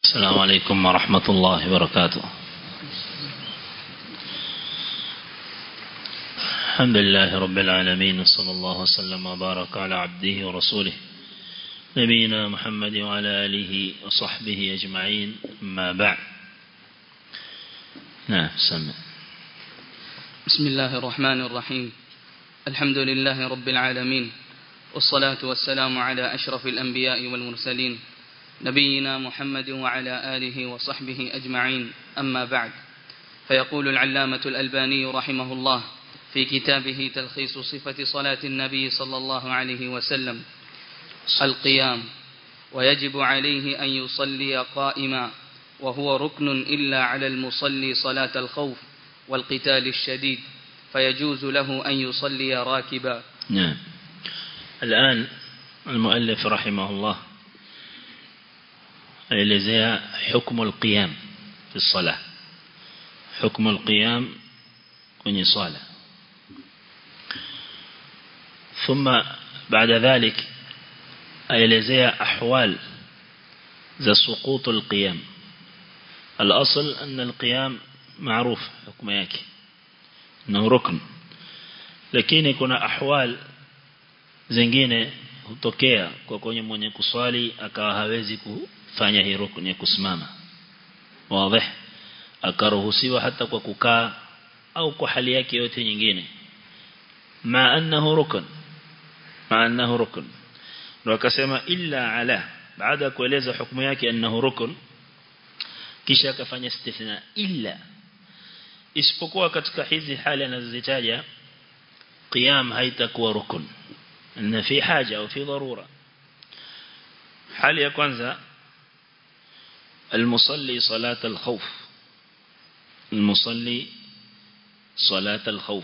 السلام عليكم ورحمة الله وبركاته الحمد لله رب العالمين وصلى الله وسلم وبارك على عبده ورسوله نبينا محمد وعلى آله وصحبه أجمعين ما بعد نعم سمع بسم الله الرحمن الرحيم الحمد لله رب العالمين والصلاة والسلام على أشرف الأنبياء والمرسلين نبينا محمد وعلى آله وصحبه أجمعين أما بعد فيقول العلامة الألباني رحمه الله في كتابه تلخيص صفة صلاة النبي صلى الله عليه وسلم القيام ويجب عليه أن يصلي قائما وهو ركن إلا على المصلي صلاة الخوف والقتال الشديد فيجوز له أن يصلي راكبا نعم الآن المؤلف رحمه الله aelezea حكم القيام في الصلاة حكم القيام kwenye swala ثم بعد ذلك aelezea أحوال ذا سقوط القيام الأصل أن القيام معروف حكم yake انه ركن lakini kuna ahwal zingine hutokea kwa kwenye mwenye kuswali akawa hawezi kufanya hii rukun ya kusimama wazi akaruhusiwa hata kwa kukaa au kwa hali yake yote nyingine ma annahu rukun ma annahu rukun ndio akasema illa ala baada ya kueleza hukumu yake annahu rukun kisha akafanya istithna illa isipokuwa katika hizi hali anazozitaja qiyam haitakuwa rukun ان في حاجة أو في ضرورة حال يا كwanza المصلي صلاة الخوف المصلي صلاة الخوف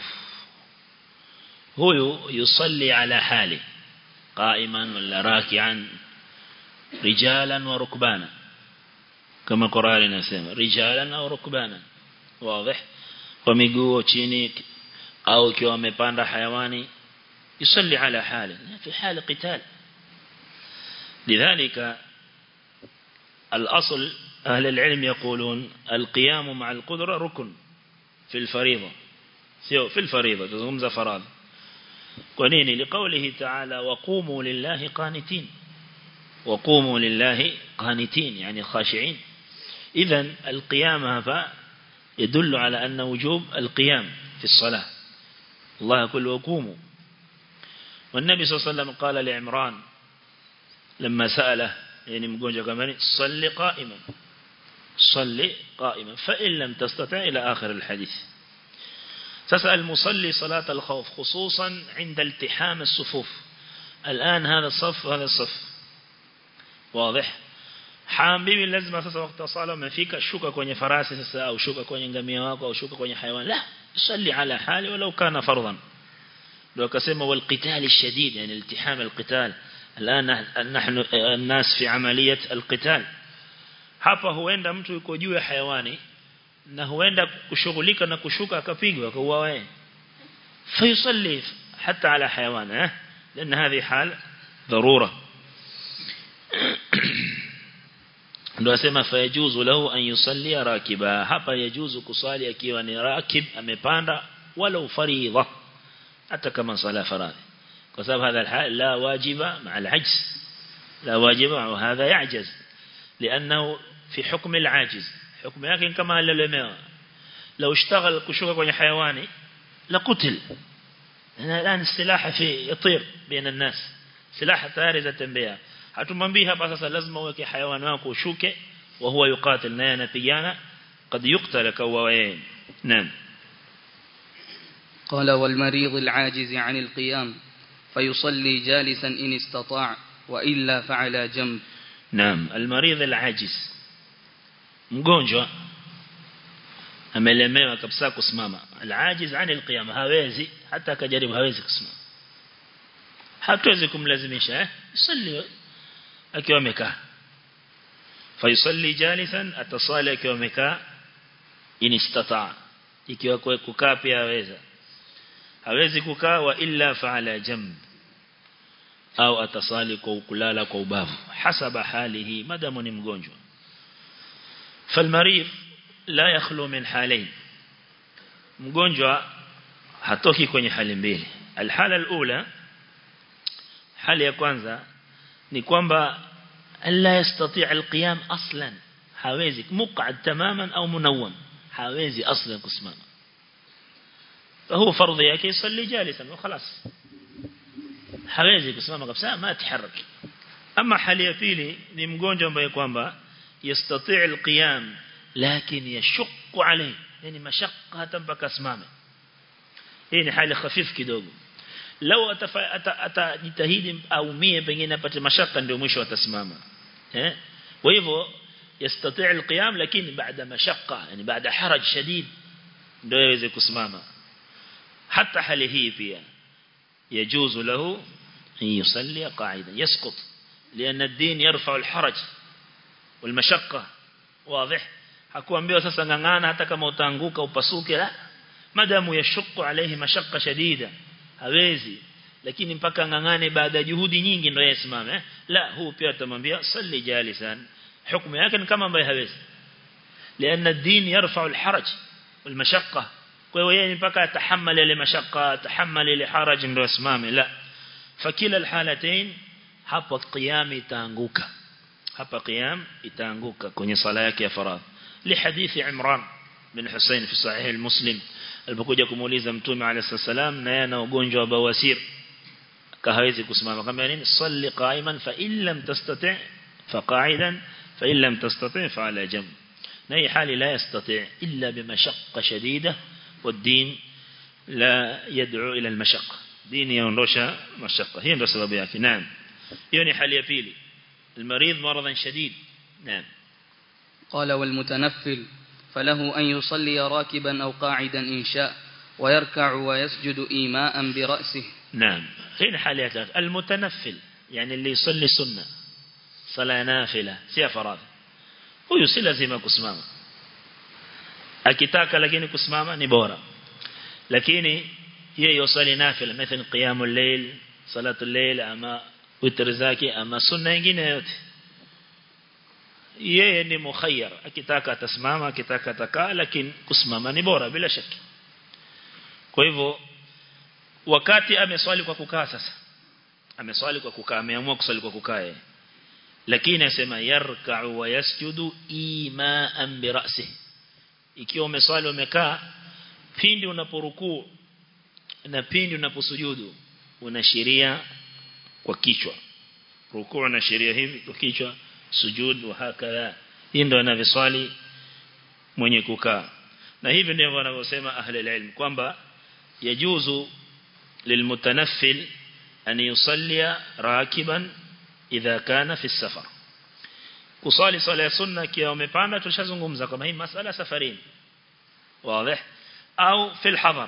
هو يصلي على حاله قائما ولا راكعا رجالا وركبانا كما قرآن نسمى رجالا أو ركبانا واضح ومiguu chini au ikiwa amepanda hayawani يصلي على حاله في حال قتال لذلك الأصل أهل العلم يقولون القيام مع القدرة ركن في الفريضة في الفريضة تزغمز فراد ونيني لقوله تعالى وقوموا لله قانتين وقوموا لله قانتين يعني خاشعين إذا القيام هذا يدل على أن وجوب القيام في الصلاة الله يقول وقوموا والنبي صلى الله عليه وسلم قال لعمران لما سأله يعني مقونجا كمان صل قائما صل قائما فإن لم تستطع إلى آخر الحديث تسأل المصلي صلاة الخوف خصوصا عند التحام الصفوف الآن هذا الصف وهذا الصف واضح حام bibi lazima sasa wakati sala umefika shuka kwenye farasi sasa au shuka kwenye ngamia wako au shuka kwenye hayawani la salli ala hali walau kana fardhan لو كسمة والقتال الشديد يعني التحام القتال الآن نحن الناس في عملية القتال hapa huenda mtu yuko juu ya hayawani na huenda kushughulika na kushuka akapigwa akauawa yeye fayusalli hata ala hayawan eh لان هذه حال ضروره ndio asema fayajuzu lahu an yusalli rakiba hapa yajuzu kusali akiwa ni rakib amepanda wala faridha حتى كما صلاة فرائض وسبب هذا الحال لا واجب مع العجز لا واجب مع هذا يعجز لأنه في حكم العاجز حكم لكن كما للماء لو اشتغل كشوكا كوني حيواني لقتل الآن السلاح في يطير بين الناس سلاح تارزة بها hatumwambii hapa sasa lazima uweke hayawani wako ushuke wa huwa yuqatil naye anapigana qad yuqtala kawa yeye naam قال والمريض العاجز عن القيام فيصلي جالسا إن استطاع وإلا فعلى جنب نعم المريض العاجز mgonjwa amelemewa kabisa kusimama alajiz ani alqiyam hawezi hata akajaribu hawezi kusimama hatuwezi kumlazimisha eh yusalli akiwa amekaa fayusalli jalisan atasali akiwa amekaa in istata ikiwa kukaa pia haweza hawezi kukaa wa illa fa'ala jamb au atasali kwa kulala kwa ubavu hasaba halihi madamu ni mgonjwa فالمريض لا يخلو من حالين mgonjwa hatoki kwenye hali mbili alhala alula hali ya kwanza ni kwamba la yastati' alqiyam aslan hawezi muq'ad tamaman au munawwam hawezi aslan kusimama فهو فرض yake يصلي جالسا وخلاص hawezi kusimama kabisa ma ataharak ama hali ya pili ni mgonjwa ambaye kwamba yastati' alqiyam lakin yashqu alayhi yani mashaqqa hata mpaka asimame hii ni hali khafif kidogo lau atajitahidi aumie pengine apate mashaka ndio mwisho atasimama eh kwa hivyo yastati' alqiyam lakini baada mashaqqa yani baada haraj shadid ndio yaweze kusimama hata hali hii pia يجوز له أن يصلي قاعدا يسقط لأن الدين يرفع الحرج والمشقة واضح hakuambiwa sasa ngangana hata kama utaanguka upasuke la madamu yashuku alayhi mashaqqa shadida hawezi lakini mpaka ngangane baada ya juhudi nyingi ndio yasimame eh? la huu pia atamwambia salli jalisan hukumu yake ni kama ambaye hawezi لأن الدين يرفع الحرج والمشقة kwa hiyo yeye mpaka atahammali ile mashaka atahammali ile haraj ndio asimame la fakila alhalatain hapo qiyam itaanguka hapa qiyam itaanguka kwenye sala yake ya faradhi li hadithi Imran bin Hussein fi sahih al-Muslim alipokuja kumuuliza mtume alayhi salam na yeye ana ugonjwa wa bawasir kahawezi kusimama kama nini salli qa'iman fa in lam tastati' fa qa'idan fa in lam tastati' fa ala jamb na hii hali la yastati' illa bimashaqqa shadida والدين لا يدعو إلى المشقة دين يندوشا مشقة هي ndo sababu yake naam hiyo ni hali ya pili المريض مرضا شديد نعم قال والمتنفل فله أن يصلي راكبا أو قاعدا إن شاء ويركع ويسجد إيماء برأسه نعم هنا حاليات المتنفل يعني اللي يصلي سنة صلاة نافلة سيا فراد هو يصلي لازم كسمامه akitaka lakini kusimama ni bora lakini yeye yosali nafila mathalan qiyamul layl salatul layl ama witr zake ama sunna nyingine yote yeye ni mukhayyar akitaka atasimama akitaka atakaa lakini kusimama ni bora bila shaka kwa hivyo wakati ameswali kwa kukaa sasa ameswali kwa kukaa ameamua kuswali kwa kukaa yeye lakini asema yarka'u wa yasjudu ima'an bi ra'sihi ikiwa umeswali umekaa pindi unaporukuu na pindi unaposujudu unashiria kwa kichwa rukuu unashiria hivi kwa kichwa sujud wa hakala hii ndio anaviswali mwenye kukaa na hivi ndivyo wanavyosema ahli ilm kwamba yajuzu lilmutanaffil an yusalli rakiban idha kana fi safar kusali swala ya sunna kiwa umepanda tulishazungumza kama hii masala safarini wazi au fil hadhar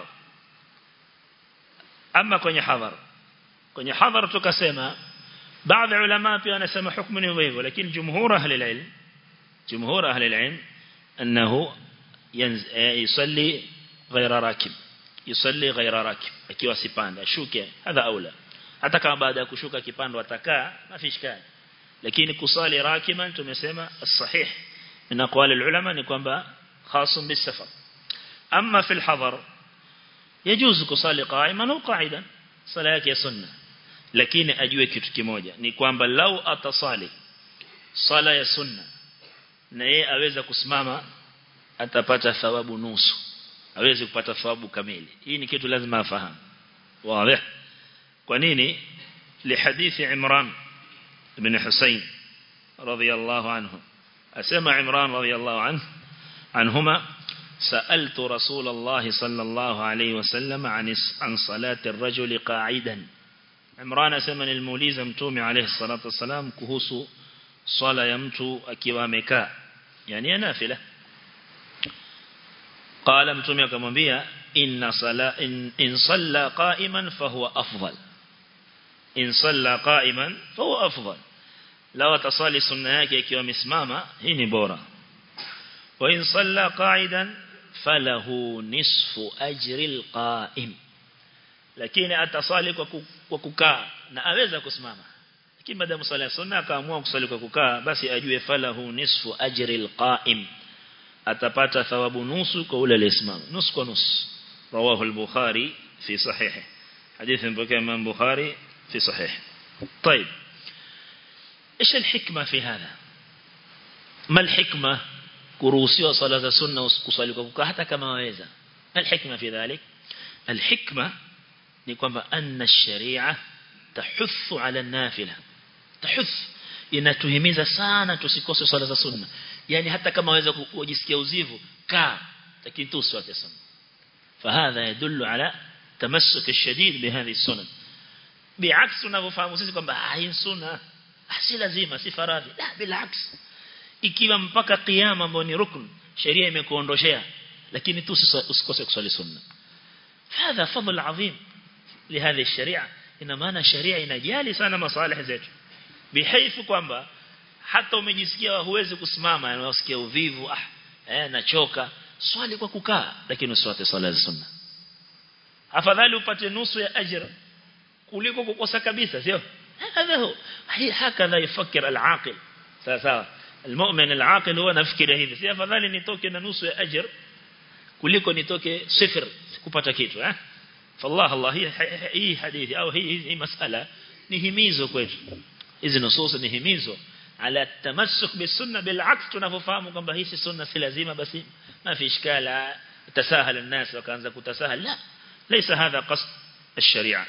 ama kwenye hadhar kwenye hadhar tukasema baadhi ya ulama pia wanasema hukumu ni hivyo lakini jumhur ahli ilm jumhur ahli ilm annahu yusalli غير راكب yusalli غير راكب akiwa sipanda ashuke hadha aula hata kama baada ya kushuka kipando atakaa mafishkani lakini kusali rakiban tumesema sahih min aqwali ulama ni kwamba khasum bisafar amma fil hadar يجوز kusali qa'iman au qa'idan sala yake ya sunna lakini ajue kitu kimoja ni kwamba lau atasali sala ya sunna na yeye aweza kusimama atapata thawabu nusu hawezi kupata thawabu kamili hii ni kitu lazima afahamu wazi kwa nini lihadithi Imran ibn Husayn radiyallahu anhu asema Imran radiyallahu anhu anhuma سألت رسول الله صلى الله عليه وسلم عن عن صلاة الرجل قاعدا عمران سمن الموليز متومي عليه الصلاة والسلام كهوس صلاة يمتو أكوامكا يعني نافلة قال متومي كمبيا إن, صلاة إن, إن صلى قائما فهو أفضل إن صلى قائما فهو أفضل لو تصلي سنة yake ikiwa misimama hii ni bora wa in salla qa'idan falahu nisfu ajri alqa'im lakini atasali kwa kukaa na aweza kusimama lakini baada ya sala sunna akaamua kusali kwa kukaa basi ajue falahu nisfu ajri alqa'im atapata thawabu nusu kwa ule aliyesimama nusu kwa nusu rawahu al-bukhari fi sahihi hadithi mpokea imam bukhari fi sahihi طيب ايش الحكمه في هذا ما الحكمه kuruhusiwa sala za sunna kusali kwa kukaa hata kama waweza الحكمه في ذلك الحكمه ni kwamba anna sharia tahuthu ala nafila tahuth inatuhimiza sana tusikose swala za sunna yani hata kama waweza kujisikia uzivu kaa lakini tu swate sunna فهذا يدل على تمسك الشديد بهذه السنن بعكس tunavyofahamu sisi kwamba hii sunna si lazima si faradhi la bilaks ikiwa mpaka kiyama ambao ni rukun sheria imekuondoshea lakini tu usikose kusali sunna هذا فضل عظيم لهذه الشريعه ina maana sharia inajali sana masalih zetu bihaifu kwamba hata umejisikia huwezi kusimama unasikia uvivu ah eh nachoka swali kwa kukaa lakini usiwate swala za sunna afadhali upate nusu ya ajira kuliko kukosa kabisa sio هذا هو هكذا يفكر العاقل sawa sawa المؤمن العاقل هو nafikiri hivi si afadhali nitoke na nusu ya ajira kuliko nitoke sifir kupata kitu eh فالله الله هي hii hadithi au hii hii masala ni himizo kwetu hizi nusus ni himizo ala tamassuk bisunna bilaks tunavyofahamu kwamba hii si sunna si lazima basi ma fi ishkala tasahala الناس wakaanza kutasahal la ليس هذا قصد الشريعه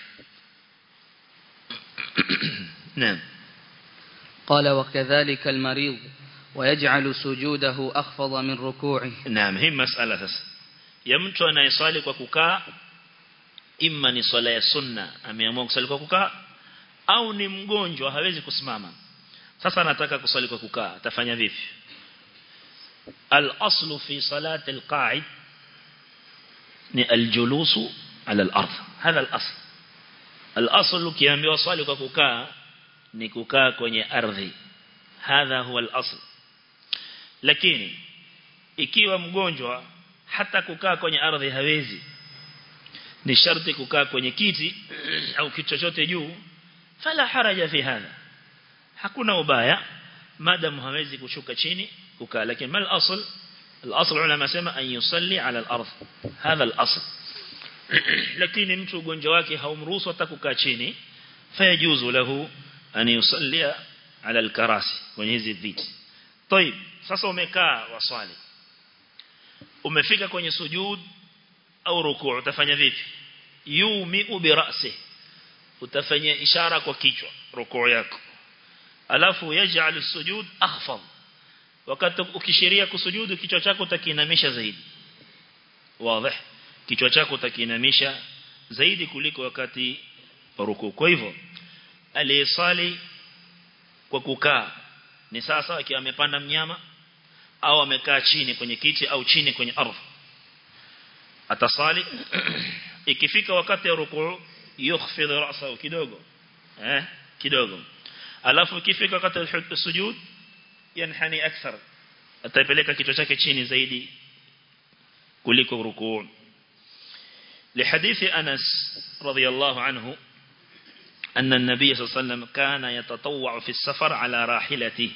نعم قال وكذلك المريض ويجعل سجوده أخفض من ركوعه نعم هي مسألة sasa ya mtu anayeswali kwa kukaa imma ni swala ya sunna ameamua kusali kwa kukaa au ni mgonjwa hawezi kusimama sasa anataka kusali kwa kukaa atafanya vipi al-aslu fi salati al-qa'id ni al-julusu ala al-ardh hadha al-asl al-asl ukiambiwa swali kwa kukaa ni kukaa kwenye ardhi hadha huwa al-asl lakini ikiwa mgonjwa hata kukaa kwenye ardhi hawezi ni sharti kukaa kwenye kiti au kitu chochote juu fala haraja fi hadha hakuna ubaya madam hawezi kushuka chini kukaa lakini mal asl الاصل علماء سما ان يصلي على الارض هذا الاصل lakini mtu ugonjwa wake haumruhusu hata kukaa chini fayajuzu lahu an yusalli ala alkarasi kwenye hizi viti طيب sasa umekaa waswali umefika kwenye sujud au rukuu utafanya vipi yumiu bi ra'si utafanya ishara kwa kichwa rukuu yako alafu yaj'al as-sujud akhfad wakati ukishiria kusujudu kichwa chako utakiinamisha zaidi wazi kichwa chako utakiinamisha zaidi kuliko wakati wa rukuu kwa hivyo aliyesali kwa kukaa ni sasa akiwa amepanda mnyama au amekaa chini kwenye kiti au chini kwenye ardhi atasali ikifika wakati wa rukuu yukhfidh ra'sahu kidogo eh kidogo alafu ikifika wakati wa sujud yanhani akthar atapeleka kichwa chake chini zaidi kuliko rukuu لحديث أنس رضي الله عنه أن النبي صلى الله عليه وسلم كان يتطوع في السفر على راحلته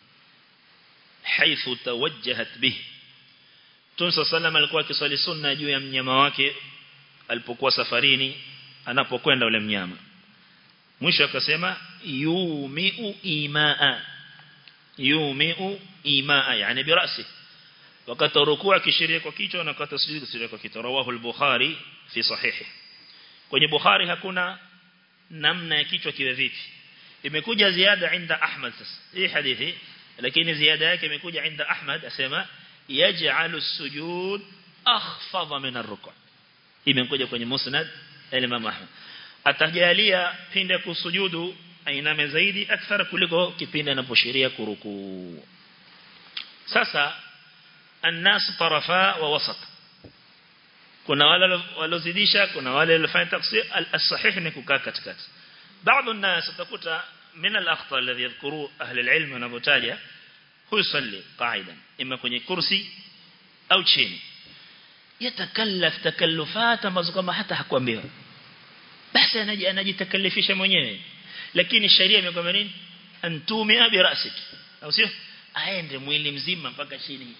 حيث توجهت به Mtume sallam alikuwa akiswali sunna juu ya mnyama wake alipokuwa safarini anapokwenda ule mnyama. Mwisho akasema yumiu imaa. Yumiu imaa yani birasi. Wakati rukuu akishiria kwa kichwa na wakati sujud akishiria kwa kichwa. Rawahu al-Bukhari fi sahihi. Kwenye Bukhari hakuna namna ya kichwa kiwe vipi. Imekuja ziada inda Ahmad sasa. Hii hadithi lakini ziada yake imekuja inda Ahmad asema yaj'alu as-sujud akhfadha min ar-ruku' imekuja kwenye musnad al-Imam Ahmad atajalia pinde kusujudu ainame zaidi akthar kuliko kipindi anaposhiria kuruku sasa الناس طرفا ووسط kuna wale walozidisha kuna wale walifanya tafsir al-sahih ni kukaa katikati baadhi الناس utakuta من الاخطاء الذي يذكروا اهل العلم wanapotaja husalli qa'idan ima kwenye kursi au chini yatakallaf takallufat ambazo kama hata hakuambiwa basi anaji anajitakallifisha mwenyewe lakini sheria imekwambia nini antumi bi rasik au sio aende mwili mzima mpaka chini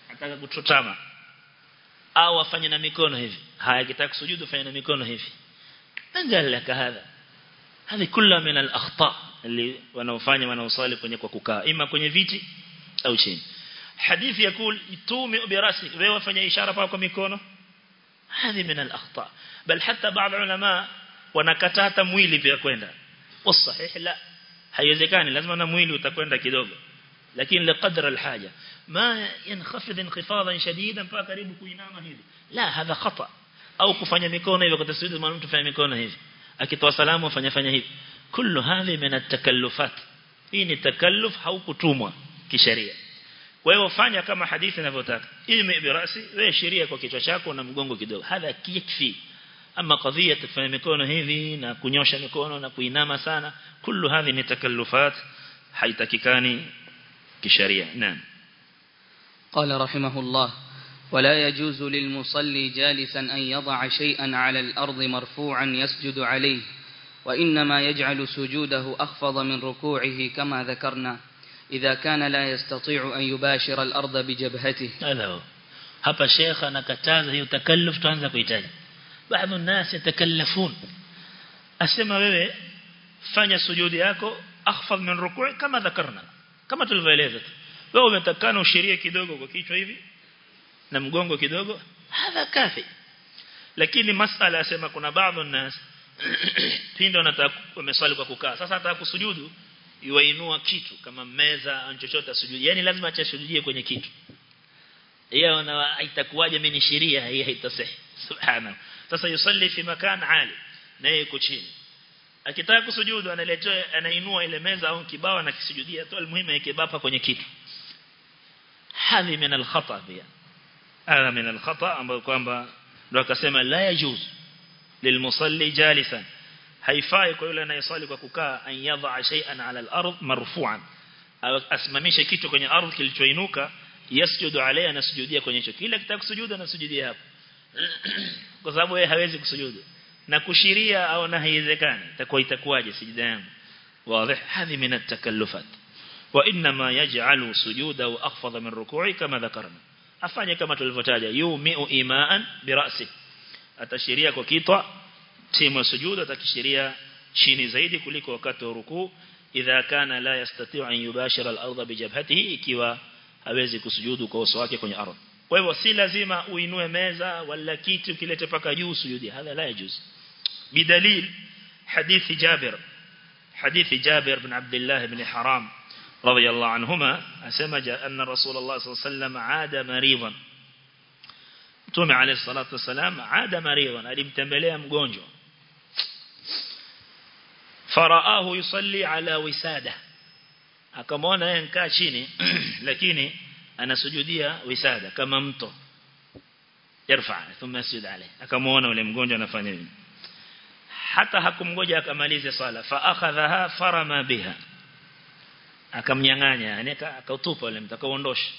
ataka kutotama au afanye na mikono hivi haya kitaka kusujudu fanye na mikono hivi angal laka hadha hadi kula min al akhta اللي wanaofanya wanaosali kwenye kwa kukaa ima kwenye viti au chini hadithi yakul tumi birasi wewe wafanya ishara pa kwa mikono hadi min al akhta bal hatta baadhi ulama wanakataa hata mwili pia kwenda wasahih la haiwezekani lazima na mwili utakwenda kidogo lakini liqadra alhaja ma yankhafidh inqifadan shadidan mpaka karibu kuinama hivi la hadha khata au kufanya mikono hivi kwa taswidi mtu kufanya mikono hivi akitoa salamu afanya fanya hivi kullu hadhi min at-takallufat hii ni takalluf haukutumwa kisheria kwa hiyo fanya kama hadithi inavyotaka ilmi birasi wewe sheria kwa kichwa chako na mgongo kidogo hadha kikfi ama kadhia kufanya mikono hivi na kunyosha mikono na kuinama sana kullu hadhi ni takallufat haitakikani kisheria naam قال رحمه الله ولا يجوز للمصلي جالسا أن يضع شيئا على الأرض مرفوعا يسجد عليه وإنما يجعل سجوده أخفض من ركوعه كما ذكرنا إذا كان لا يستطيع أن يباشر الأرض بجبهته هذا هو hapa sheikh anakataza hiyo takalluf tuanza kuitaja baadhi ya nasi yatakallafun asema wewe fanya sujudi yako akhfad min rukui kama dhakarna kama tulivyoeleza wewe umetakana ushirie kidogo kwa kichwa hivi na mgongo kidogo hadha kafi lakini masala asema kuna baadhi ya nasi pindo anataka wameswali kwa kukaa sasa ataka kusujudu yuainua kitu kama meza au chochote asujudi yani lazima achasujudie kwenye kitu hiyo na itakuwaje mimi ni sheria hii haitasahi subhana sasa yusalli fi makan ali na yeye yuko chini akitaka kusujudu analetea anainua ile meza au kibao na kisujudia tu almuhimu yake bapa kwenye kitu hadhi min al-khata pia hadha min al-khata ambayo kwamba ndio akasema la yajuz lilmusalli jalisan haifai kwa yule anayesali kwa kukaa an yadha shay'an ala al-ard marfu'an asimamishe kitu kwenye ardhi kilichoinuka yasjudu alayhi anasujudia kwenye hicho kila kitaka kusujudu anasujudia hapo kwa sababu yeye hawezi kusujudu na kushiria au na haiwezekani itakuwa itakuwaje sijida yangu wazi hadhi min at-takallufat wa inma yaj'alu sujudahu akhfad min ruku'i kama dhakarna afanye kama tulivyotaja yumi'u imaan bi ra'si atashiria kwa kitwa timu sujudu atakishiria chini zaidi kuliko wakati wa rukuu idha kana la yastati' an yubashira al-ardha bi jabhatihi ikiwa hawezi kusujudu kwa uso wake kwenye ardhi kwa hivyo si lazima uinue meza wala kitu kilete paka juu sujudi hadha la yajuz bidalil hadithi Jabir hadithi Jabir bin Abdullah ibn Haram radiyallahu anhuma asema anna Rasulullah sallallahu alayhi wasallam aada maridan Mtume alayhi salatu wasalam aada maridan alimtembelea mgonjwa faraahu yusalli ala wisada akamwona yeye nkaa chini lakini anasujudia wisada kama mto yarfa thumma yasjud alayhi akamwona yule mgonjwa anafanya nini hata hakumgoja akamalize sala fa akhadhaha farama biha akamnyang'anya yani akautupa yule mtu akaondosha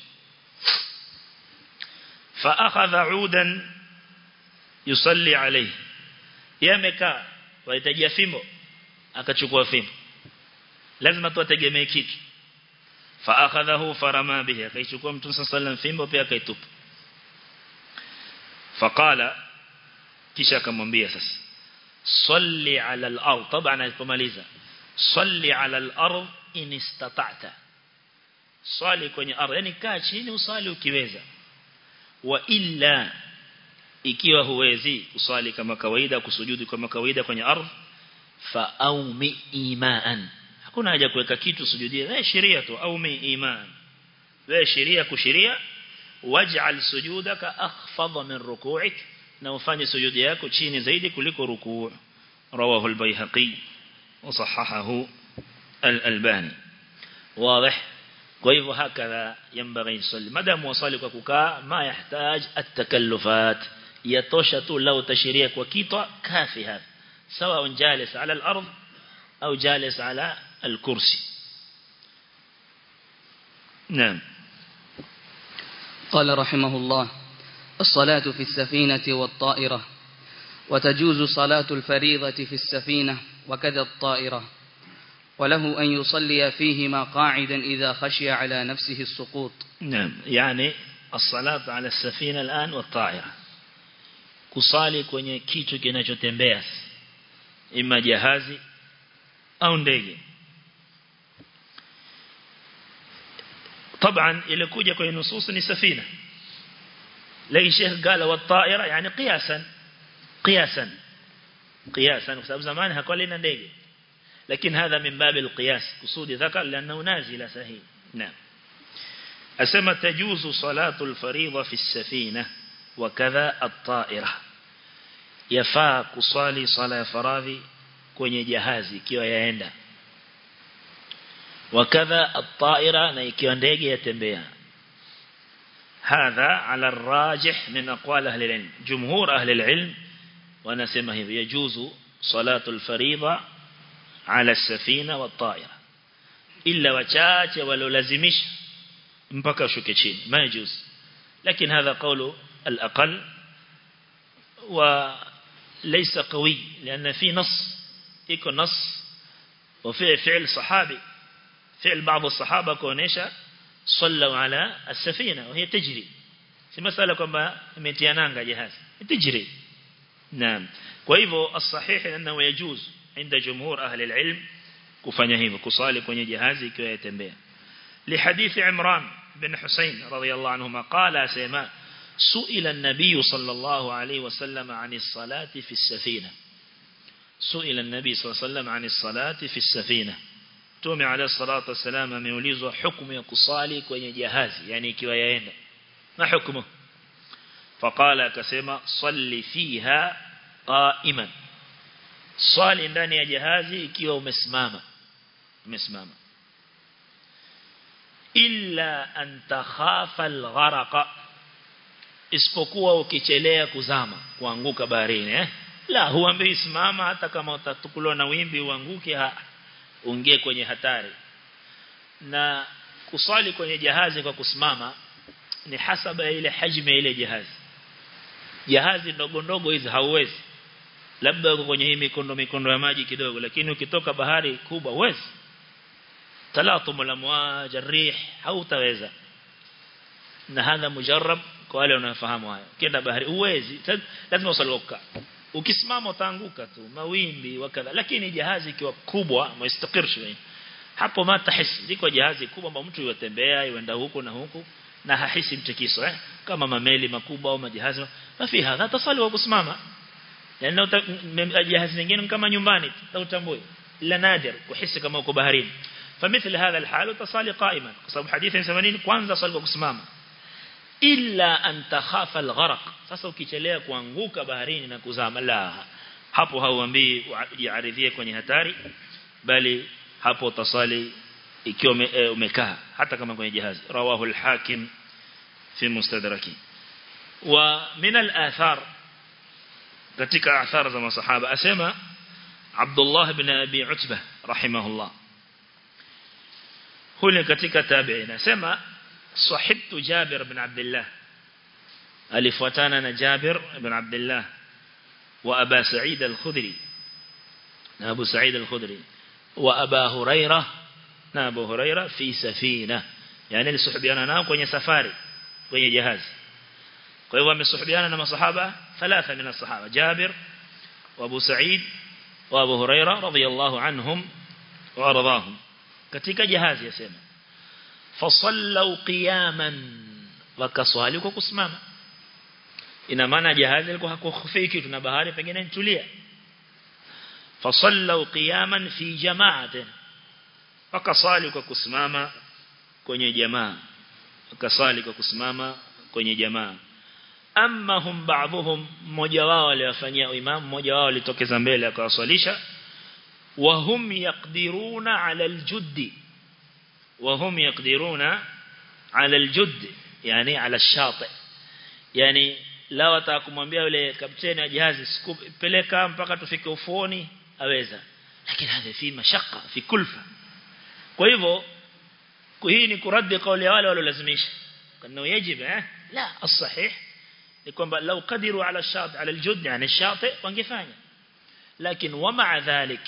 fa akhadha udan yusalli alayhi yamekaa wahitajia fimbo akachukua fimbo lazima tuategemee kitu fa akhadhahu farama bihi akaichukua mtume sallallahu fimbo pia akaitupa faqala kisha akamwambia sasa salli ala al-ard طبعا alipomaliza salli ala al-ard in istata'ta swali kwenye ardhi yani kaa chini usali ukiweza wa illa ikiwa huwezi kuswali kama kawaida kusujudu kama kawaida kwenye ardhi fa aumi imaan hakuna haja kuweka kitu sujudie wewe sheria tu aumi iman wewe sheria kushiria waj'al sujudaka akhfadha min ruku'ik na ufanye sujudi yako chini zaidi kuliko rukuu rawahu al-baihaqi وصححه الألباني واضح kwa hivyo hakadha yambaghi yusalli madamu wasali kwa kukaa ma yahtaj at-takallufat yatosha tu lau tashiria kwa kitwa kafi hadha sawa jalis ala al-ard au jalis ala al-kursi نعم قال رحمه الله الصلاة في السفينة والطائرة وتجوز صلاة الفريضة في السفينة وكذا الطائرة وله أن يصلي فيهما قاعدا إذا خشي على نفسه السقوط نعم يعني الصلاة على السفينة الآن والطائرة kusali kwenye kitu kinachotembea ima jahazi au ndege طبعا ilikuja kwenye nusus ni safina lakini Sheikh قال والطائرة يعني قياسا قياسا قياسا kwa sababu zamani hakuwa lina ndege لكن هذا من باب القياس قصود ذكر لأنه نازل سهيل نعم أسمى تجوز صلاة الفريضة في السفينة وكذا الطائرة يفا كصالي صلاة فراضي kwenye jahazi ikiwa yaenda wakadha at-ta'ira na ikiwa ndege yatembea hadha ala ar-rajih min aqwal ahli al-ilm jumhur ahli al-ilm wanasema hivi yajuzu salatu al-fariida ala as-safina wat-ta'ira illa wachache walolazimisha mpaka shuke chini majuz lakini hadha qawlu al-aqall وليس قوي لأن في نص يكون نص وفي فعل صحابي فعل بعض الصحابة كونيشا صلوا على السفينة وهي تجري في مسألة كما متيانانغا جهاز تجري نعم وإذا الصحيح أنه يجوز عند جمهور أهل العلم kufanya hivyo kusali kwenye jahazi ikiwa yatembea لحديث عمران بن حسين رضي الله عنهما قال سيما سئل النبي صلى الله عليه وسلم عن الصلاة في السفينة سئل النبي صلى الله عليه وسلم عن الصلاة في السفينة تومي عليه الصلاة والسلام ameulizwa hukumu ya kusali kwenye jahazi yani ikiwa yaenda ma hukumu فقال akasema salli fiha qa'iman swali ndani ya jahazi ikiwa umesimama umesimama illa an takhafa al-gharqa isipokuwa ukichelea kuzama kuanguka baharini eh la huambii simama hata kama utatukuliwa na wimbi uanguke ha ungie kwenye hatari na kusali kwenye jahazi kwa kusimama ni hasaba ya ile hajmi ya ile jahazi jahazi ndogo ndogo hizi hauwezi labda uko kwenye hii mikondo mikondo ya maji kidogo lakini ukitoka bahari kubwa huwezi talatum al-amwaj ar-rih hautaweza na hadha mujarrab kwa wale wanaofahamu hayo kienda bahari uwezi lazima usaloka ukisimama utaanguka tu mawimbi wakadha lakini jahazi ikiwa kubwa mustaqir shway hapo ma tahisi ziko jahazi kubwa ambapo mtu yotembea yenda huku na huku na hahisi mtikiso eh kama mameli makubwa au majahazi mafi hadha tasali wa kusimama لأنه jahazi nyingine kama nyumbani utambui la nadir kuhisi kama uko baharini فمثل هذا الحال تصلي قائما بسبب حديث 80 kwanza swali kwa kusimama illa an takhafa al-gharq sasa ukichelea kuanguka baharini na kuzama la hapo hauambii jiaridhie kwenye hatari bali hapo tasali ikiwa umekaa hata kama kwenye jahazi rawahu al-hakim fi mustadraki wa min al-athar katika athar za masahaba asema Abdullah ibn Abi Utbah rahimahullah hule katika tabi'in asema صحبت جابر بن عبد الله alifuatana جابر بن عبد الله وأبا سعيد الخدري أبو سعيد الخدري وأبا هريرة أبو هريرة في سفينة يعني لصحبيانا ناو kwenye safari kwenye jahazi kwa hivyo wamesuhubiana na masahaba thalatha min as-sahaba Jabir wa Abu Sa'id wa Abu Huraira radiyallahu anhum wa radahum katika jahazi yasema fasallu qiyaman wakaswali kwa kusimama ina maana jahazi liko hakukhufii kitu na bahari pengine nitulia fasallu qiyaman fi jama'atin wakaswali kwa kusimama kwenye jamaa wakaswali kwa kusimama kwenye jamaa amma hum ba'dhum mmoja wao aliwafanyia imam mmoja wao alitokeza mbele akawaswalisha wa hum yaqdiruna 'ala al-juddi وهم يقدرون على الجد يعني على الشاطئ يعني la watakumwambia yule kapteni wa jahazi peleka mpaka tufike ufuoni aweza lakini hadhi fi mashaka fi kulfa kwa hivyo hii ni kuradi kauli ya wale waliolazimisha kana yajibu eh la الصحيح ni kwamba lau kadiru ala shat ala aljud yani shati wangefanya lakini wa ma'a dhalik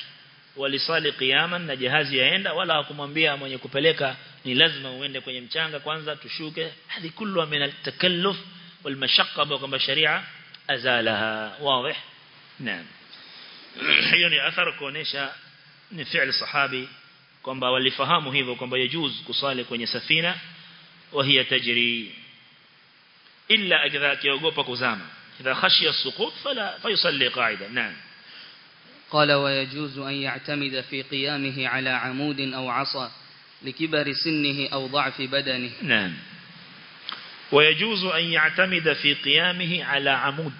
walisali qiyaman na jahazi yaenda wala hakumwambia mwenye kupeleka ni lazima uende kwenye mchanga kwanza tushuke hadi kullu min al-takalluf wal mashaqqa kwamba sharia azalaha wazi naam hiyo ni athar kuonesha ni fi'l sahabi kwamba walifahamu hivyo kwamba yajuz kusali kwenye safina wa hiya tajri illa idha kiogopa kuzama idha khashiya as-suqut fala fayusalli qa'ida naam قال ويجوز أن يعتمد في قيامه على عمود أو عصا لكبر سنه أو ضعف بدنه نعم ويجوز أن يعتمد في قيامه على عمود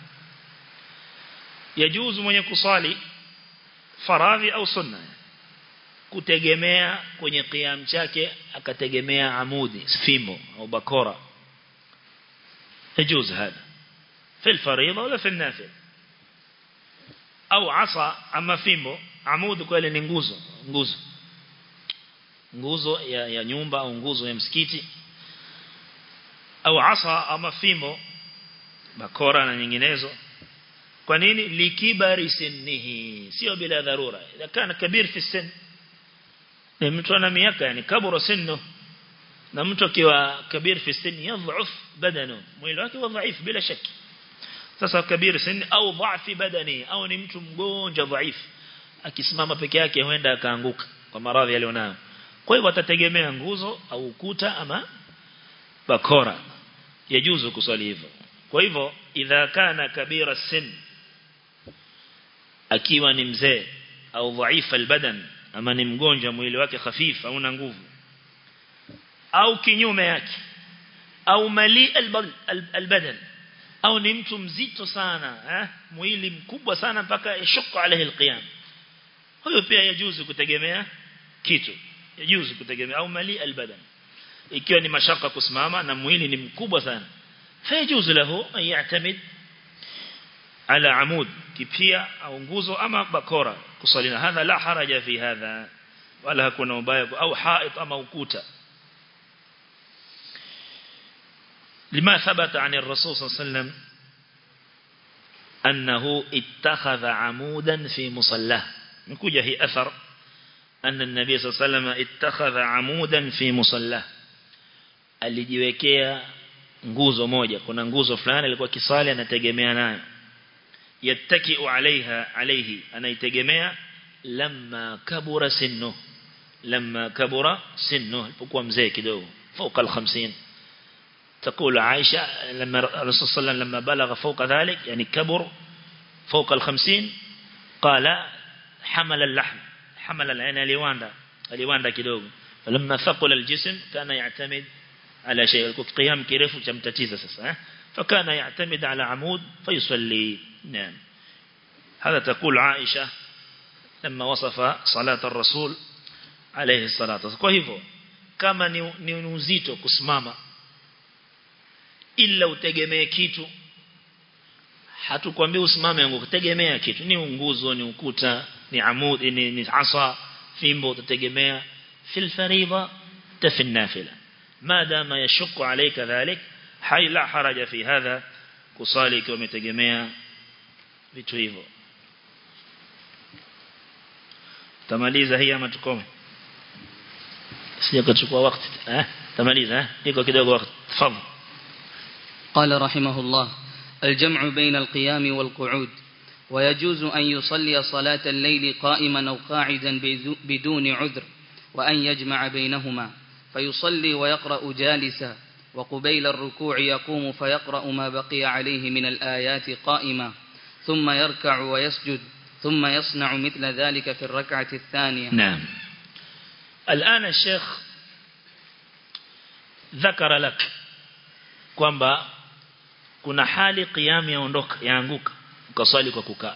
يجوز من يكصالي faradhi au sunna kutegemea kwenye qiyam chake akategemea amudi fimbo au bakora يجوز هذا في الفريضة ولا في النافل au asa ama fimbo amudi kweli ni nguzo nguzo nguzo ya, ya nyumba au nguzo ya msikiti au asa ama fimbo bakora na nyinginezo kwa nini likibari sinnihi sio bila dharura idha kana kabir fi sin ni mtu ana miaka yani kabura sinnu na mtu akiwa kabir fi sin yadhuf badanu mwili wake wa dhaif bila shaki sasa kabir sin au dhafi badani au ni mtu mgonjwa dhaif akisimama peke yake huenda akaanguka kwa maradhi alionayo kwa hivyo atategemea nguzo au ukuta ama bakora yajuzu kusali hivyo kwa hivyo idha kana kabira sin akiwa ni mzee au dhaifa albadan ama ni mgonjwa mwili wake hafifu au na nguvu au kinyume yake au mali albadan au ni mtu mzito sana eh mwili mkubwa sana mpaka yashuka alayhi alqiyam huyo pia yajuzu kutegemea kitu yajuzu kutegemea au mali albadan ikiwa ni mashaka kusimama na mwili ni mkubwa sana fayajuzu lahu an ya'tamid ala amud kipia au nguzo ama bakora kusalina hadha la haraja fi hadha wala hakuna ubaya au hait ama ukuta لما ثبت عن الرسول صلى الله عليه وسلم أنه اتخذ عمودا في مصلاه نكوجه هي أثر أن النبي صلى الله عليه وسلم اتخذ عمودا في مصلاه alijiwekea nguzo moja kuna nguzo fulani alikuwa kisali anategemea nayo yattakiu alaiha alaihi anaitegemea lamma kabura sinnu lamma kabura sinnu alipokuwa mzee kidogo fauka al-50 تقول عائشة لما الرسول صلى الله عليه وسلم لما بلغ فوق ذلك يعني كبر فوق الخمسين قال حمل اللحم حمل العين اليواندا اليواندا كدوغ فلما ثقل الجسم كان يعتمد على شيء قيام كيرف جمتتيزة سسا فكان يعتمد على عمود فيصلي نعم هذا تقول عائشة لما وصف صلاة الرسول عليه الصلاة والسلام كما نزيتو كسماما ila utegemee kitu hatukwambii usimame yangu kutegemea kitu ni nguzo ni ukuta ni amud ni, ni asa fimbo utategemea fil fariida tafi nafila madama yashukku alayka dhalik hay la haraja fi hadha kusali ikiwa umetegemea vitu hivyo tamaliza hii ama tukome sija kuchukua wakati eh tamaliza eh iko kidogo wakati tafadhali قال رحمه الله الجمع بين القيام والقعود ويجوز أن يصلي صلاة الليل قائما أو قاعدا بدون عذر وأن يجمع بينهما فيصلي ويقرأ جالسا وقبيل الركوع يقوم فيقرأ ما بقي عليه من الآيات قائما ثم يركع ويسجد ثم يصنع مثل ذلك في الركعة الثانية نعم الآن الشيخ ذكر لك kwamba kuna hali qiyam yaondoka yaanguka ukaswali kwa kukaa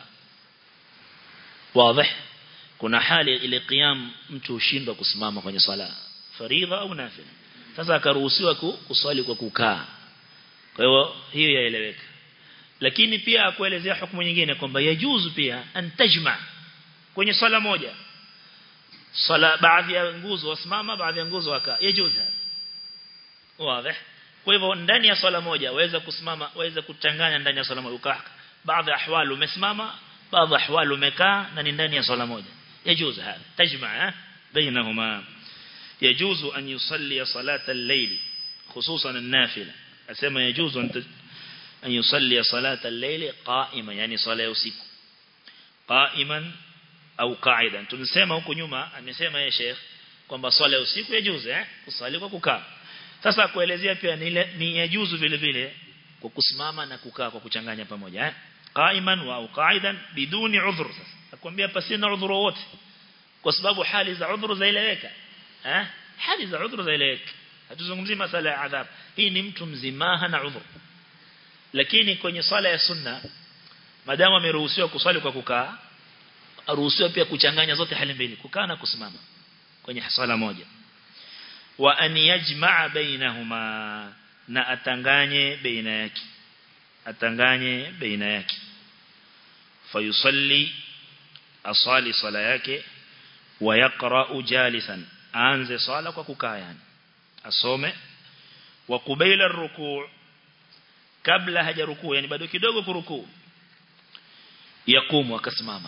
wazi kuna hali ile qiyam mtu ushindwa kusimama kwenye sala faridha au nafila sasa akaruhusiwa kuswali kwa kukaa kwa hiyo hiyo yaeleweka lakini pia akuelezea hukumu nyingine kwamba yajuzu pia antajma kwenye swala moja swala baadhi ya nguzo wasimama baadhi ya nguzo wakaa yajuzu wazi kwa hivyo ndani ya swala moja waweza kusimama waweza kuchanganya ndani ya swala moja ukaa baadhi ya ahwali umesimama baadhi ya ahwali umekaa na ni ndani ya swala moja يجوز هذا تجمع بينهما يجوز أن يصلي صلاة الليل خصوصا النافلة أسمى يجوز أن أن يصلي صلاة الليل قائما يعني صلاة usiku قائما au qaida tunasema huko nyuma amesema ya Sheikh kwamba swala usiku yajuzu eh kusali kwa kukaa sasa kuelezea pia ni, ni yajuzu vile vile kwa kusimama na kukaa kwa kuchanganya pamoja eh qaiman wa au qaidan biduni udhur sasa nakwambia pasina udhuru wote kwa sababu hali za udhuru zaeleweka eh hali za udhuru zaeleweka hatuzungumzii masala ya adhab hii ni mtu mzima hana udhuru lakini kwenye swala ya sunna madamu ameruhusiwa kuswali kwa kukaa aruhusiwa pia kuchanganya zote hali mbili kukaa na kusimama kwenye swala moja wa an yajmaa bainahuma na atanganye baina yake atanganye baina yake fayusalli asali sala yake wa yaqra jalisan aanze swala kwa kukaa yani asome wa kubaila rukuu kabla hajarukuu yani bado kidogo kurukuu yakumu akasimama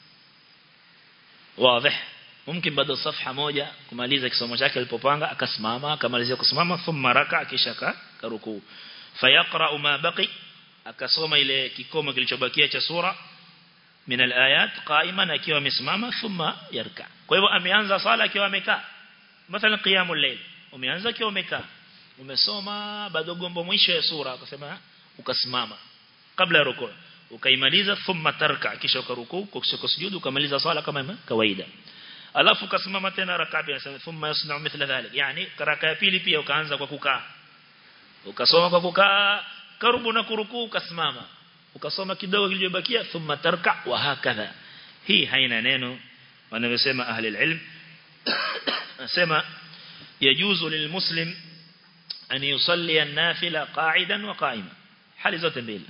wazi mumkin bado safha moja kumaliza kisomo chake alipopanga akasimama akamalizia kusimama thumma raka kisha karukuu fayaqra ma baqi akasoma ile kikomo kilichobakia cha sura min alayat qa'iman akiwa amesimama thumma yarka kwa hivyo ameanza sala akiwa amekaa mathalan qiyamul layl umeanza akiwa umekaa umesoma bado gombo mwisho ya sura ukasema ukasimama kabla ya rukuu ukaimaliza thumma tarka kisha ukarukuu kisha kusujudu ukamaliza swala kama kawaida alafu ukasimama tena rakaa pili nasema thumma yasna mithla dhalik yani raka ya pili pia ukaanza kwa kukaa ukasoma kwa kukaa karibu na kurukuu ukasimama ukasoma kidogo kilichobakia thumma tarka wa hakadha hii haina neno wanayosema ahli ilm nasema yajuzu lilmuslim an yusalli an-nafila qa'idan wa qa'iman hali zote mbili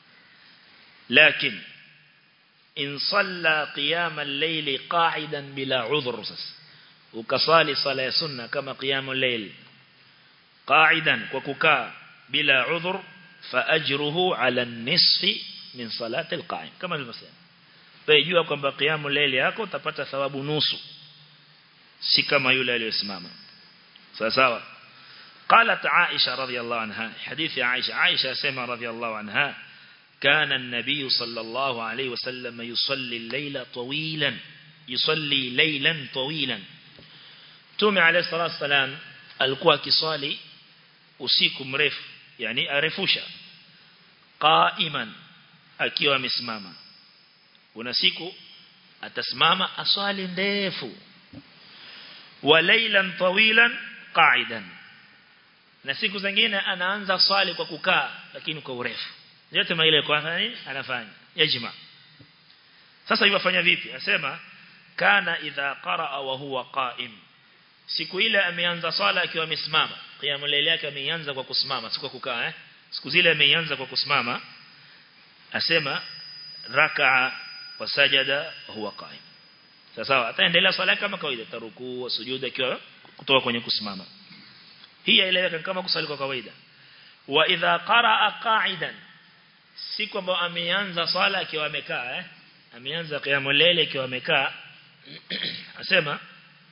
لكن إن صلى قيام الليل قاعدا بلا عذر وكصالي صلاة سنة كما قيام الليل قاعدا وككا بلا عذر فأجره على النصف من صلاة القائم كما المسلم فيجوا كما قيام الليل yako utapata thawabu nusu si kama yule aliyosimama sawa sawa قالت عائشة رضي الله عنها حديث عائشة عائشة سمع رضي الله عنها كان النبي صلى الله عليه وسلم يصلي الليل طويلا يصلي ليلا طويلا تومي عليه الصلاة والسلام alikuwa akiswali usiku mrefu yani arefusha qaiman akiwa amesimama kuna siku atasimama aswali ndefu wa laylan tawilan qa'idan na siku zingine anaanza swali kwa kukaa lakini kwa urefu yote maile kwa nini anafanya yajma sasa yafanya vipi asema kana idha qaraa wa huwa qa'im siku ile ameanza swala akiwa amesimama qiyamul layl yake ameanza kwa kusimama si kwa kukaa eh siku zile ameanza kwa kusimama asema raka'a wa sajada huwa qa'im sasa ataendelea swala kama kawaida tarukuu sujuda akiwa kutoka kwenye kusimama hii inaeleweka kama kusali kwa kawaida wa idha qaraa qa'idan si kwamba ameanza swala akiwa amekaa eh ameanza qiyamul layl akiwa amekaa asema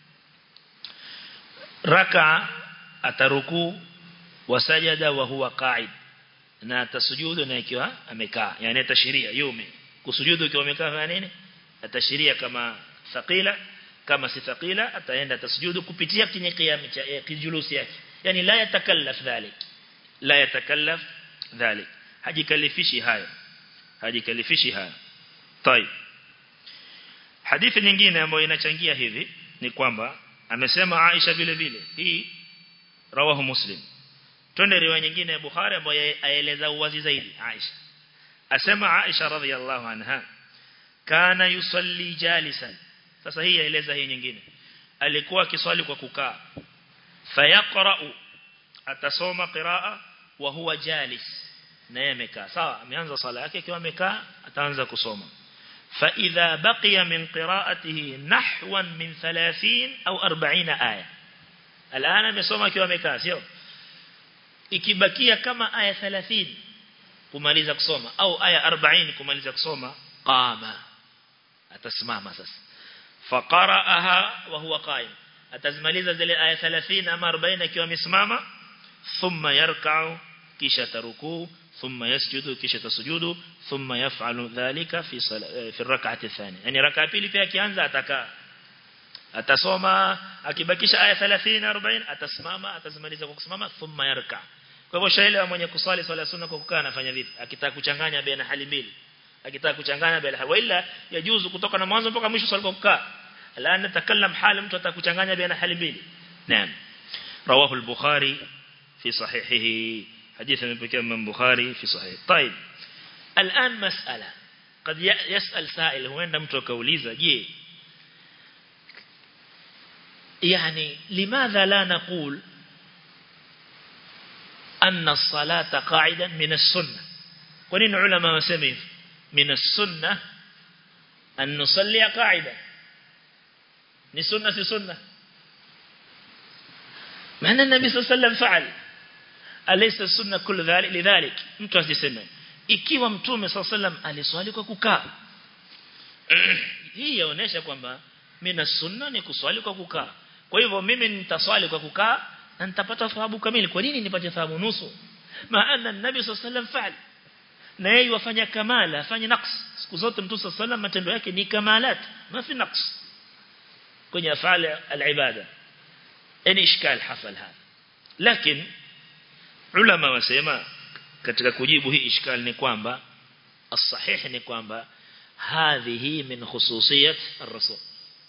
raka ataruku wasajada wa huwa qa'id na atasujudu na ikiwa amekaa yani atashiria yume kusujudu ikiwa amekaa fanya nini atashiria kama thaqila kama si thaqila ataenda atasujudu kupitia kwenye qiyam cha kijulusi yake yani la yatakallaf dhalik la yatakallaf dhalik hajikalifishi hayo hajikalifishi hayo طيب hadithi nyingine ambayo inachangia hivi ni kwamba amesema Aisha vile vile hii rawahu muslim twende riwaya nyingine ya Bukhari ambayo aeleza uwazi zaidi Aisha asema Aisha radhiallahu anha kana yusalli jalisan sasa hii yaeleza hii nyingine alikuwa akiswali kwa kukaa fayaqra'u atasoma qiraa wa huwa jalis naye amekaa sawa ameanza sala yake akiwa amekaa ataanza kusoma فإذا بقي من قراءته نحوا من ثلاثين أو أربعين آية الآن مسوما كيوا مكاسيو ikibakia kama aya 30 kumaliza kusoma au aya 40 kumaliza kusoma qama atasimama sasa faqara'aha wa huwa qa'im atazimaliza zile aya 30 ama 40 akiwa amesimama thumma yarka'u kisha tarukuu thumma yasjudu kisha tasujudu thumma yaf'alu dhalika fi fi rak'ati athani yani rak'a pili pia akianza atakaa atasoma akibakisha aya 30 40 atasimama atazimaliza kwa kusimama thumma yarka kwa hivyo shaila mwenye kusali swala sunna kwa kukaa anafanya vipi akitaka kuchanganya baina hali mbili akitaka kuchanganya baina hali ila yajuzu kutoka na mwanzo mpaka mwisho swala kwa kukaa la natakallam hali mtu atakuchanganya baina hali mbili naam rawahu al-bukhari fi sahihihi حديث من بكام من بخاري في صحيح طيب الآن مسألة قد يسأل سائل هو عندما تكوليزا جي يعني لماذا لا نقول أن الصلاة قاعدة من السنة ونين علماء مسمين من السنة أن نصلي قاعدة ni sunna si sunna maana nabii sallallahu alayhi wasallam faal alaysa sunna kullu dhalik lidhalik mtu asiseme ikiwa mtume sallallahu alayhi wasallam aliswali kwa kukaa hii yaonesha kwamba mina sunna ni kuswali kwa kukaa kwa hivyo mimi nitaswali kwa kukaa na nitapata thawabu kamili kwa nini nipate thawabu nusu maana nabii sallallahu alayhi wasallam faal na yeye wafanya kamala afanye naqs siku zote mtume sallallahu alayhi wasallam matendo yake ni kamalat mafi naqs kwenye afali al-ibada yani ishkal hasal hapa lakini ulama wasema katika kujibu hii ishkal ni kwamba as-sahih ni kwamba hadhihi min khususiyat ar-rasul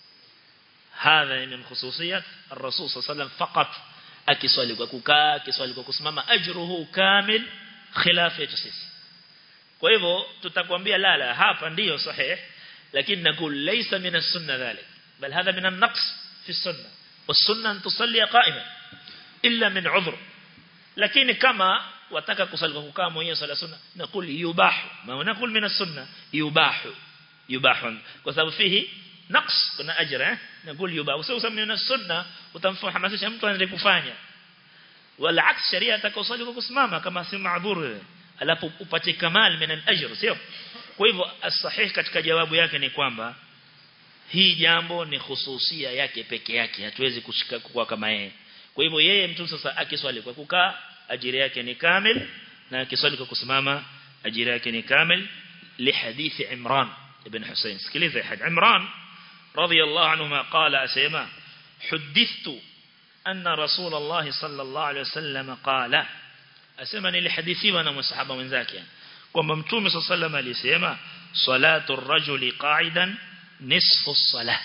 hadha min khususiyat ar-rasul sallallahu faqat akiswali kwa kukaa akiswali kwa kusimama ajruhu kamil khilaf ya sisi kwa hivyo tutakwambia la la hapa ndiyo sahih lakini nakul laysa min as-sunnah dhalik بل هذا من النقص في السنة والسنة أن تصلي قائما إلا من عذر لكن كما wataka kusali kwa kukaa mwenyewe sala sunna nakul yubahu ma nakul min as-sunna yubahu yubahu kwa sababu fihi naqs kuna ajra eh nakul yubahu sio useme min as-sunna utamfahamasisha mtu anaende kufanya wala aks sharia atakosali kwa kusimama kama si maadhur alafu upate kamal min al-ajr sio kwa hivyo as-sahih katika jawabu yake ni kwamba hii jambo ni hususia yake peke yake hatuwezi kushika kwa kama yeye kwa hivyo yeye mtu sasa akiswali kwa kukaa ajira yake ni kamil na akiswali kwa kusimama ajira yake ni kamil li hadithi Imran ibn Hussein sikiliza hadith Imran radiyallahu anhu qala asema hudithtu anna rasul Allah sallallahu alayhi wasallam qala asema nilihadithiwa na masahaba wenzake kwamba mtume sallallahu alayhi wasallam alisema salatu ar-rajuli qa'idan nisfu salah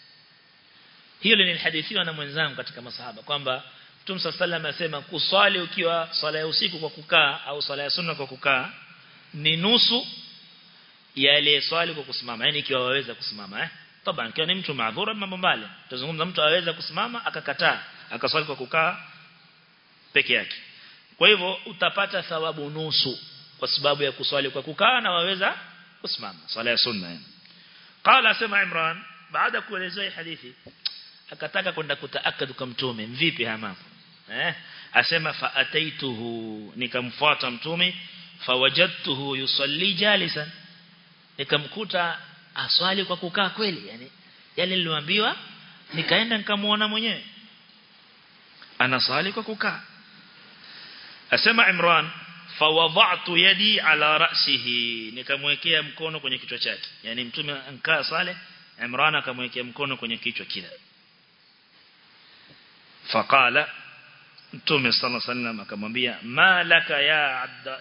hiyo nilihadithiwa na mwenzangu katika masahaba kwamba Mtume sallallahu asema kuswali ukiwa swala ya usiku kwa kukaa au swala ya sunna kwa kukaa ni nusu ya ile swali kwa kusimama yani ikiwa waweza kusimama eh taban kiwa ni mtu maadhura mambo mbali tuzungumza mtu aweza kusimama akakataa akaswali kwa kukaa peke yake kwa hivyo utapata thawabu nusu kwa sababu ya kuswali kwa kukaa na waweza kusimama swala ya sunna yani قال سمع عمران بعد kuelezea hadithi akataka kwenda kutaakad kwa mtume vipi hama eh asema fa ataituhu nikamfuata mtume fawajadtuhu yusalli jalisan nikamkuta aswali kwa kukaa kweli yani yale niliambiwa nikaenda nikamuona mwenyewe anaswali kwa kukaa asema Imran fawadha'tu yadi ala ra'sihi nikamwekea mkono kwenye kichwa chake yani mtume ankaa sale Imran akamwekea mkono kwenye kichwa kile faqala mtume sallallahu alaihi wasallam akamwambia malaka ya abda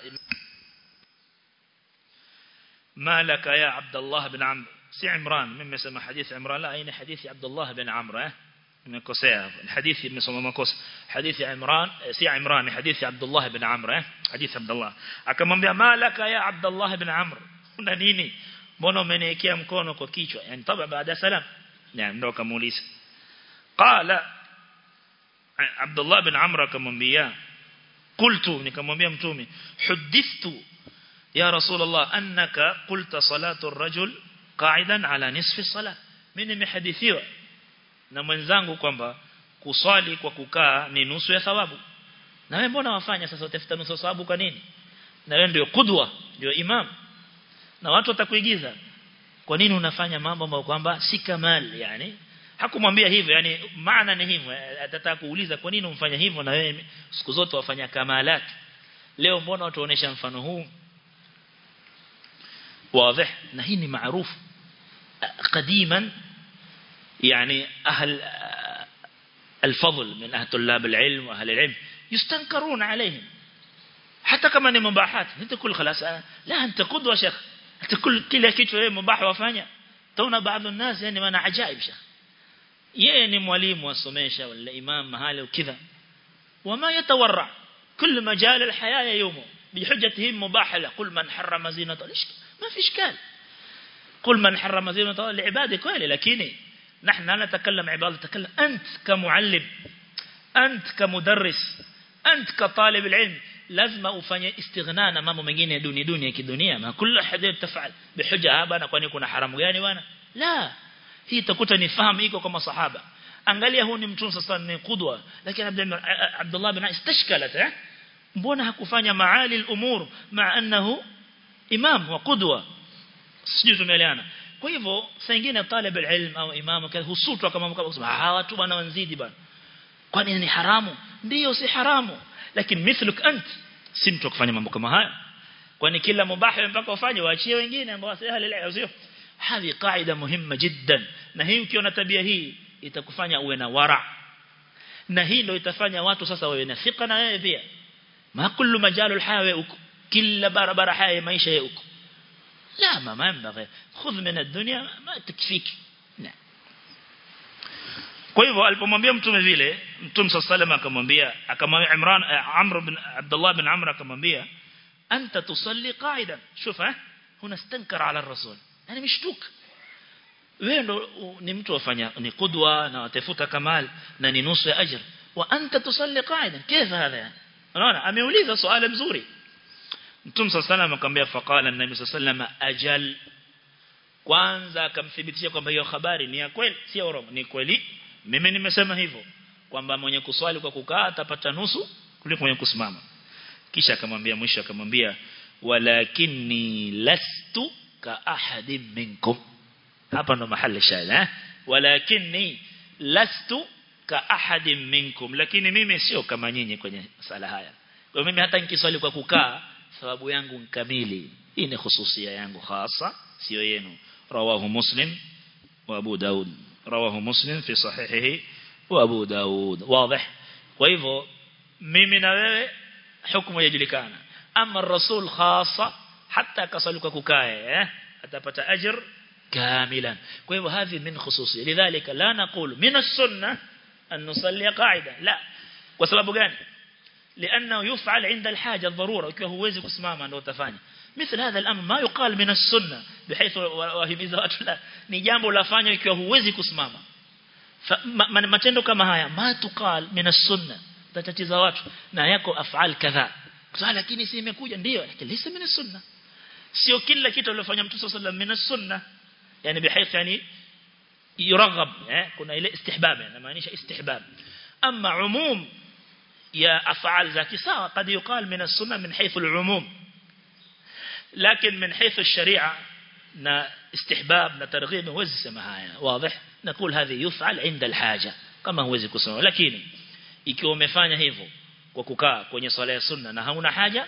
malaka ya abdullah ibn amr si imran mimi nasema hadithi imran la aina hadithi abdullah ibn amr eh nimekosea hadithi nimesoma makosa hadithi Imran si Imran ni hadithi Abdullah ibn Amr eh hadithi Abdullah akamwambia malaka ya Abdullah ibn Amr una nini mbona umeniwekea mkono kwa kichwa yani taba baada salam na ndo akamuuliza qala Abdullah ibn Amr akamwambia qultu nikamwambia mtume hudithtu ya rasulullah annaka qulta salatu ar-rajul qa'idan ala nisfi salat mimi nimehadithiwa na mwenzangu kwamba kuswali kwa kukaa ni nusu ya thawabu na wewe mbona wafanya sasa utafuta nusu thawabu kwa nini na wewe ndio kudwa ndio imam na watu watakuigiza kwa nini unafanya mambo ambayo kwamba si kamal yani hakumwambia hivyo yani maana ni hivyo atataka kuuliza kwa nini umfanya hivyo na wewe siku zote wafanya kamalat leo mbona watu waonesha mfano huu واضح na hii ni maarufu قديما يعني أهل الفضل من أهل طلاب العلم وأهل العلم يستنكرون عليهم حتى كما ni mubahat انت كل خلاص لا انت قدوه شيخ انت كل kila kitu wewe mubah wafanya tauna baadhi ya الناس yani wana ajaib shekh yeye ni mwalimu asomesha wala imam mahali ukidha wama yatawarra كل مجال الحياه يومه بحجته مباح له قل من حرم زينة ما في اشكال قل من حرم زينة الله لعباده كويلة لكن نحن لا نتكلم عبادة نتكلم أنت كمعلم أنت كمدرس أنت كطالب العلم لازم ufanye استغناء na mambo mengine duni duni ya kidunia ma kullu hadith tafal bihuja haba na kwani kuna haramu gani bwana la hii takuta ni fahamu iko kama sahaba angalia huu ni mtume sasa ni qudwa lakini Abdullah bin istashkalat eh mbona hakufanya maali al-umur ma annahu imam wa qudwa sijui tumeelewana kwa hivyo saa nyingine talib alilm au imamu husutwa kama kusema hawa watu bwana wanzidi bwana kwani ni haramu ndio si haramu lakini mithluk ant si mtu kufanya mambo kama haya kwani kila mubahi mpaka ufanye waachie wengine ambao si ahli ilm sio hadi qaida muhimma jiddan na hii ukiona tabia hii itakufanya uwe na wara na hii ndio itafanya watu sasa wawe na thika na wewe pia ma kullu majalul haya uko kila barabara haya maisha ya uko لا ما ما ينبغي خذ من الدنيا ما تكفيك لا kwa hivyo alipomwambia mtume vile mtume sallallahu akamwambia akamwambia Imran Amr bin Abdullah bin Amr akamwambia anta tusalli qa'idan shufa huna stankara ala rasul yani mshtuka wewe ndo ni mtu wafanya ni qudwa na watafuta kamal na ni nusu ya ajr wa anta tusalli qa'idan kaifa hadha unaona ameuliza swali mzuri Mtume صلى الله عليه وسلم akamwambia faqala an-nabi sallallahu ajal kwanza akamthibitisha kwamba hiyo habari ni ya kweli si urongo ni kweli mimi nimesema hivyo kwamba mwenye kuswali kwa kukaa atapata nusu kuliko mwenye kusimama kisha akamwambia mwisho akamwambia walakinni lastu ka ahadin minkum hapa ndo mahali shahada eh walakinni lastu ka ahadin minkum lakini mimi sio kama nyinyi kwenye sala haya kwa mimi hata nikiswali kwa kukaa thawabu yangu kamili hii ni hususia yangu hasa sio yenu rawahu muslim wa abu daud rawahu muslim fi sahihihi wa abu daud wazi kwa hivyo mimi na wewe hukumu yajulikana ama rasul khasa hata kasali kwa kukaa eh atapata ajr كاملا kwa هذه من خصوصيه لذلك لا نقول من السنه ان نصلي قاعده لا kwa sababu gani لانه يفعل عند الحاجه الضروره ukiwa huwezi kusimama ndio utafanya مثل هذا الامر ما يقال من السنه بحيث wahimiza watu la ni jambo lafanywa ikiwa huwezi kusimama matendo kama haya ma tuqal min as-sunna tatatiza watu na yako afal kadha kwa lakini si imekuja ndio lakini lisa min as-sunna sio kila kitu aliyofanya mtu sallallahu alayhi wasallam min as-sunna yani بحيث يعني يرغب kuna ile istihbab yani maanisha istihbab amma umum ya af'al zaki sawa قد يقال من السنه من حيث العموم لكن من حيث الشريعه na istihbab na targhib huwezi sema haya wazi نقول هذه يفعل عند الحاجه kama huwezi kusema lakini ikiwa umefanya hivyo kwa kukaa kwenye swala ya sunna na hauna haja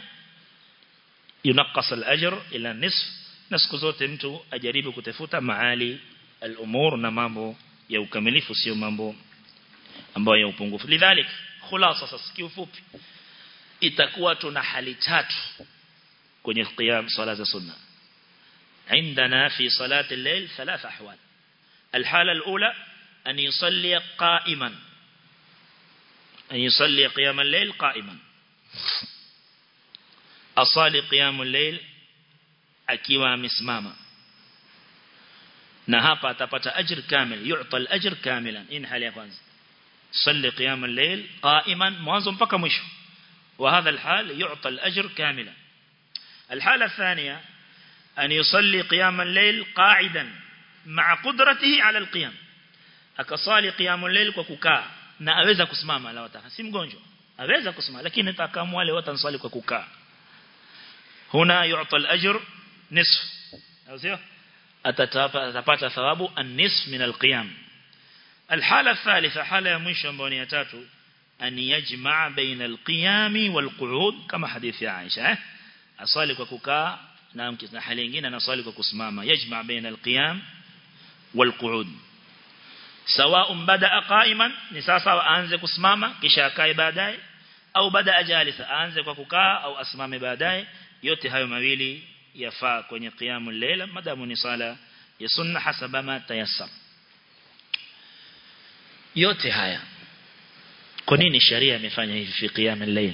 yunqas al-ajr ila nisf na siku zote mtu ajaribu kutafuta maali al-umur na mambo ya ukamilifu sio mambo ambayo ya upungufu lidhalik khulasa sasa kiufupi itakuwa tuna hali tatu kwenye qiyam swala za sunna عندنا في صلاة الليل ثلاث أحوال الحالة الأولى أن يصلي قائما أن يصلي قيام الليل قائما أصلي قيام الليل akiwa amesimama na hapa atapata ajr kamil yu'ta al-ajr kamilan in hali ya kwanza salli qiyam al-layl qa'iman mwanzo mpaka mwisho wa hadha al-hal yu'ta al-ajr kamilan الحالة الثانية أن يصلي قيام الليل قاعدا مع قدرته على القيام akasali قيام الليل kwa kukaa na aweza kusimama la wataka si mgonjwa aweza kusimama lakini atakamu wale watansali kwa kukaa huna yu'ta al-ajr نصف أو سيو atapata thawabu an-nisf min al-qiyam الحالة الثالثة حالة ya mwisho ambayo ni ya tatu an yajma' baina al-qiyam wal-qu'ud kama hadithi ya Aisha eh asali kwa kukaa na na hali nyingine anasali kwa kusimama yajma' baina al-qiyam wal-qu'ud sawa'un bada'a qa'iman ni sasa aanze kusimama kisha akae baadaye au bada'a jalisa aanze kwa kukaa au asimame baadaye yote hayo mawili yafaa kwenye qiyamul layla madamu ni sala ya sunna hasaba ma tayassar yote haya kwa nini sharia imefanya hivi fi qiyam al-layl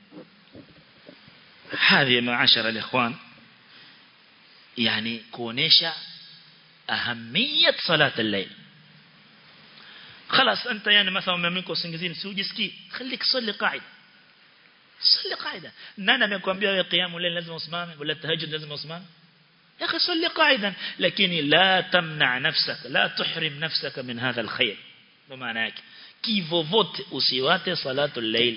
hadhi maashara al-ikhwan yani kuonesha ahamiyat salat al-layl خلاص انت يعني مثلا umemko usingizini si ujisikii خليك صلي قاعده صلي قاعده nani amekwambia wewe qiyamul layl lazima usimame wala tahajjud lazima usimame يا اخي صلي قاعدا لكن لا تمنع نفسك لا تحرم نفسك من هذا الخير ndo maana yake kivovote usiwate salatul layl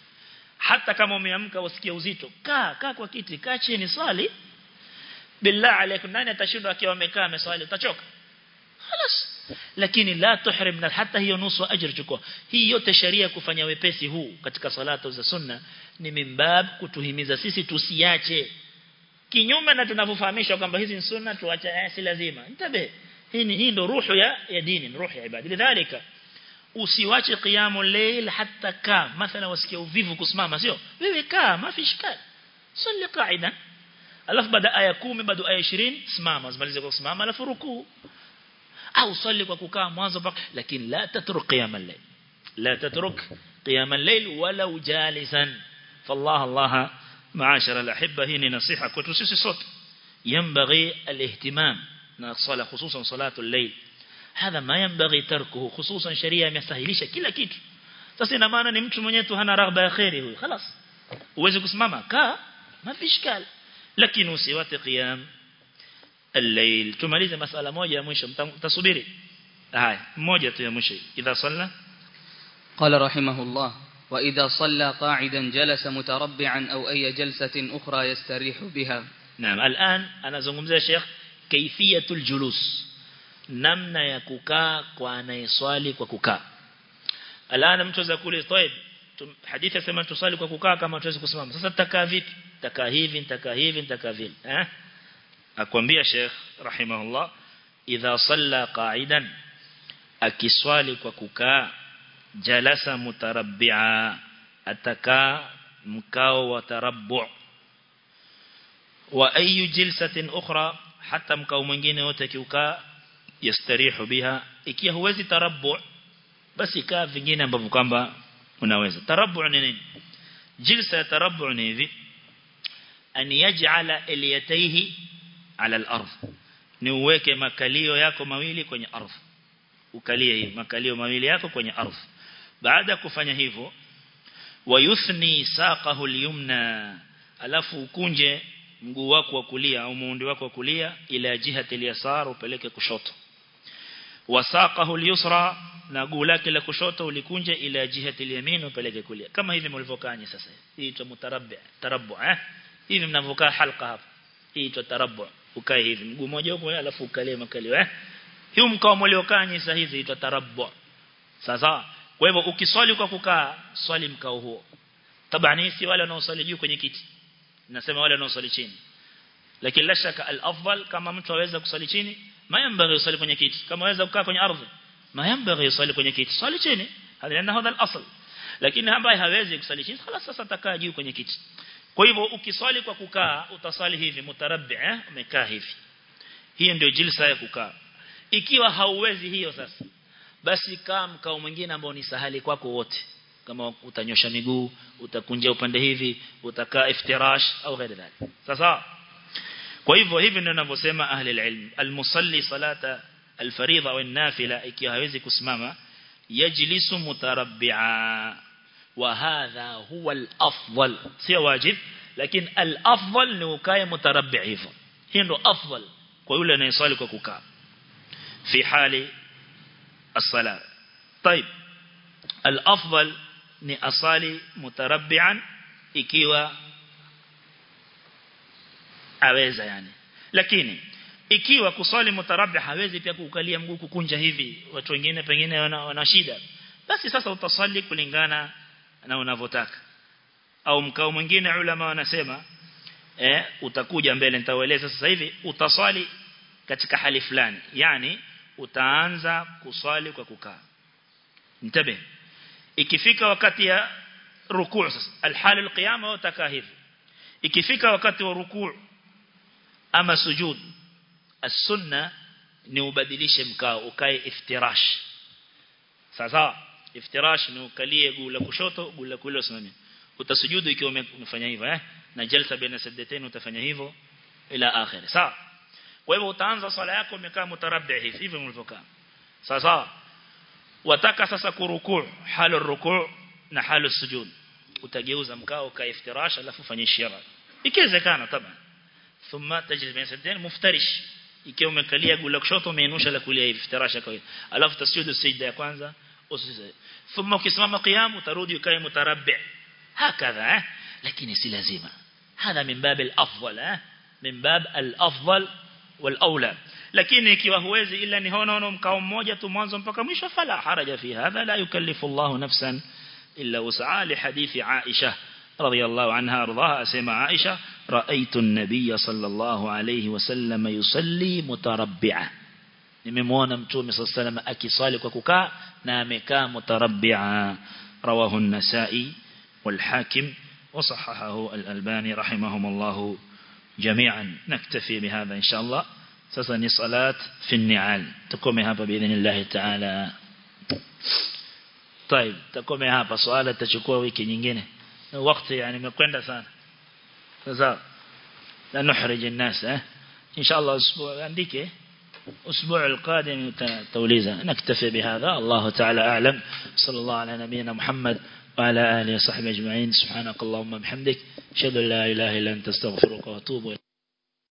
hata kama umeamka usikie uzito kaa kaa kwa kiti kaa chini swali billah alaykum nani atashindwa akiwa amekaa ameswali utachoka خلاص lakini la tuhrim na hata hiyo nusu ajira chukua hii yote sharia kufanya wepesi huu katika salatu za sunna ni mimbab kutuhimiza sisi tusiache kinyume na tunavyofahamishwa kwamba hizi ni sunna tuache eh, si lazima ntabe hii ni hii ndo ruhu ya ya dini ruhu ya ibada lidhalika usiwache qiyamul layl hatta ka mathala wasikia uvivu kusimama sio wewe kaa mafi shikali salli qaida alafu baada aya 10 baada aya 20 simama usimalize kwa kusimama alafu rukuu au salli kwa kukaa mwanzo mpaka lakini la tatruk qiyamul layl la tatruk qiyamul layl walau jalisan fallah allah معاشر الأحبة هنا نصيحة كنت سيسي صوت ينبغي الاهتمام صلاة خصوصا صلاة الليل هذا ما ينبغي تركه خصوصا شريعة يسهلش كلا kitu sasa ina maana ni mtu mwenyewe tu hana raghba ya khairi huyu خلاص uweze kusimama kaa ma fi shikal lakini usiwate qiyam الليل tumalize masala moja ya mwisho mtasubiri haya moja tu ya mwisho idha salla قال رحمه الله وإذا صلى قاعدا جلس متربعا أو أي جلسة أخرى يستريح بها نعم الآن أنا زنقمزة يا شيخ كيفية الجلوس نمنا يكوكا كوانا يصالي وكوكا الآن متوزا كولي طيب حديث سما تصالي وكوكا كما توزي كسمام سasa takaa vipi takaa hivi nitakaa hivi nitakaa vile eh akwambia Sheikh rahimahullah idha salla qa'idan akiswali kwa kukaa jalasa mutarabbi'a atakaa mkao wa tarabbu' wa ayu jilsatin ukhra hata mkao mwingine wote kiukaa yastarihu biha ikiwa huwezi tarabbu' basi kaa vingine ambavyo kwamba unaweza tarabbu' ni nini jilsa ya tarabbu' ni hivi an yaj'ala iliyatayhi ala al-ardh ni uweke makalio yako mawili kwenye ardhi ukalie hivi makalio mawili yako kwenye ardhi baada kufanya hivyo wayuthni saqahu al-yumna alafu ukunje mguu wako wa kulia au muundi wako wa kulia ila jihati al-yasar upeleke kushoto wasaqahu al-yusra na guu lake la kushoto ulikunje ila jihati al-yamin upeleke kulia kama hivi mlivyokanya sasa hii tu mutarabbi tarabbu eh hivi mnavokaa halqa hapa hii tu tarabbu ukae hivi mguu mmoja huko alafu ukalie makalio eh hiyo mkao mliokaa saa hizi inaitwa tarabbu sasa kwa hivyo ukiswali kwa kukaa swali mkao huo tabani si wale wanaoswali juu kwenye kiti nasema wale wanaoswali chini lakini la shaka al-afdal kama mtu aweza kuswali chini mayambaghi usali kwenye kiti kama aweza kukaa kwenye ardhi mayambaghi usali kwenye kiti swali chini hadha ni hadha al-asl lakini ambaye hawezi kusali chini خلاص sasa atakaa juu kwenye kiti kwa hivyo ukiswali kwa kukaa utaswali hivi mutarabbi eh umekaa hivi hiyo ndio jilsa ya kukaa ikiwa hauwezi hiyo sasa basi kaa mkao mwingine ambao ni sahali kwako wote kama utanyosha miguu utakunja upande hivi utakaa iftirash au ghairi dhalik sasa kwa hivyo hivi ndio ninavyosema ahli alilm almusalli salata alfaridha au nafila ikiwa hawezi kusimama yajlisu mutarabbi'a wa hadha huwa alafdal sio wajib lakini alafdal ni ukae mutarabbi hivyo hiyo ndio afdal kwa yule anayeswali kwa kukaa في حال الصلاة طيب الأفضل ni asali mutarabbian ikiwa aweza yani lakini ikiwa kusali mutarabbi hawezi pia kukalia mguu kukunja hivi watu wengine pengine wana, wana shida basi sasa utasali kulingana na unavyotaka au mkao mwingine ulama wanasema eh utakuja mbele nitawaeleza sasa hivi utasali katika hali fulani yani utaanza kusali kwa kukaa mtabe ikifika wakati ya rukuu sasa alhal alqiyama utakaa hivi ikifika wakati wa rukuu ama sujud as-sunna ni ubadilishe mkao ukae iftirash sasa iftirash ni ukalie guu la kushoto guu la kulia usimamie utasujudu ikiwa umefanya hivyo eh na jalsa baina sajdatain utafanya hivyo ila akhir sawa kwa hivyo utaanza swala yako umekaa mutarabbi hivi hivyo ulivyokaa sasa wataka sasa kurukuu halu rukuu na halu sujud utageuza mkao ka iftirash alafu fanya ishara ikiwezekana taban thumma tajlis baina sajdatain muftarish ikiwa umekalia guu la kushoto umeinusha la kulia hivi iftirasha kwa alafu tasjudu sijda ya kwanza usijud thumma ukisimama qiyam utarudi ukae mutarabbi هكذا eh? lakini si lazima hadha min bab al-afdal eh? min bab al-afdal wal-aula lakini ikiwa huwezi ila ni hono hono mkao mmoja tu mwanzo mpaka mwisho fala haraja fi hadha la yukallifu Allah nafsan illa wus'a li hadithi Aisha radiyallahu anha ardaha asema Aisha ra'aytu an-nabiy sallallahu alayhi wasallam yusalli mutarabbi'a nimemwona mtume sallallahu alayhi wasallam akisali kwa kukaa na amekaa mutarabbi'a rawahu an-nasa'i والحاكم وصححه الألباني رحمهم الله جميعا نكتفي بهذا إن شاء الله سسني صلاة في النعال تقوم هذا بإذن الله تعالى طيب تقوم هذا سؤال تشكوه ويكي نينجينه وقت يعني مكوين سنة فزار لا نحرج الناس اه؟ إن شاء الله أسبوع عندك أسبوع القادم توليزا نكتفي بهذا الله تعالى أعلم صلى الله على نبينا محمد وعلى آله وصحبه أجمعين سبحانك اللهم بحمدك أشهد أن لا إله إلا أنت استغفرك وأتوب إليك